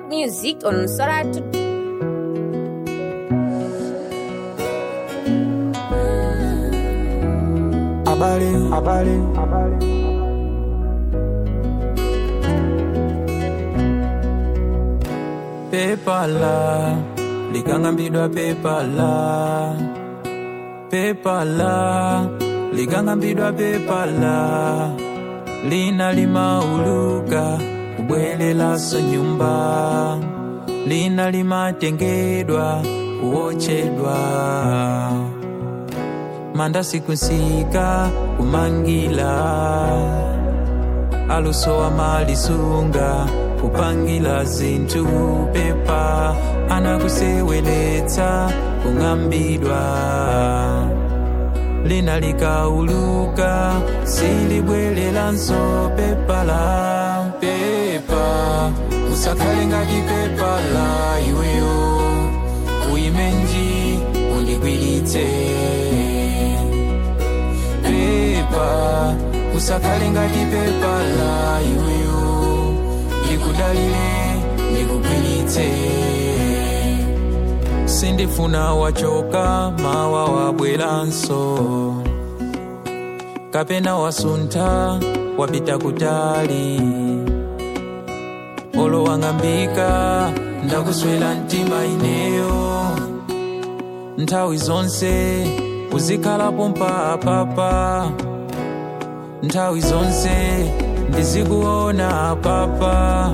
music on Soratu. Habari, habari, habari. Pepala, likangambidwa pepala. Pepala, likangambidwa pepala. Lina limauluka kubwerelaso nyumba. Lina limatengedwa kuochedwa manda sikusika kumangila alusowa malisunga kupangila zinthu pepa anakuseweletsa kung'ambidwa lina likauluka silibwerelanso pepala pepa usakhale ngati pepala iweyo uyimenji undigwiritse pepa usakhale ngati pepa la iweyo ndikudalire ndikugwiritse sindifuna wachoka mawa wabweranso kapena wasuntha wapita kutali olo wang'ambika ndakuswera mtima ineyo nthawi zonse uzikhalapo mpapapa nthawi zonse ndizikuona papa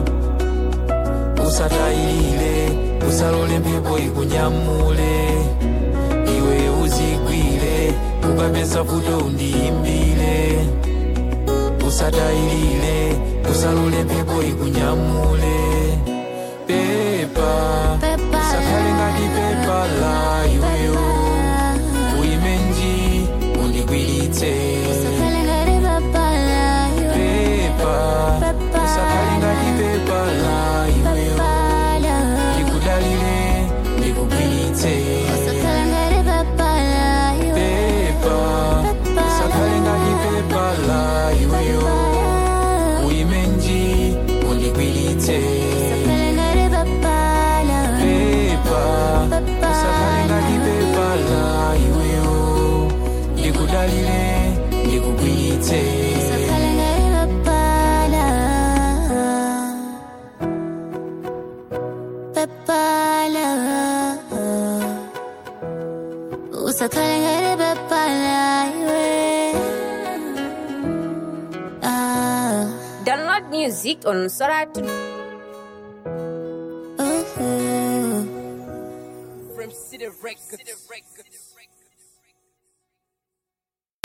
usatayilire usalole mphepo ikunyamule iwe uzigwire ukapeza futo undiyimbire usatayilire usalole mphepo ikunyamule pepa usakhale ngati pepa la iweyo uyimenji undigwiritse pepa usakhale ngati pepa la iweyo ndikudalire ndikugwiritse pepa usakhale ngati pepa la iweyo uyimenji undigwiritse pepa usakhale ngati pepa la iweyo ndikudalire ndikugwiritse Usakhale ngati pepala iwe Ah, Download music on Soratu. ooh. From City Records.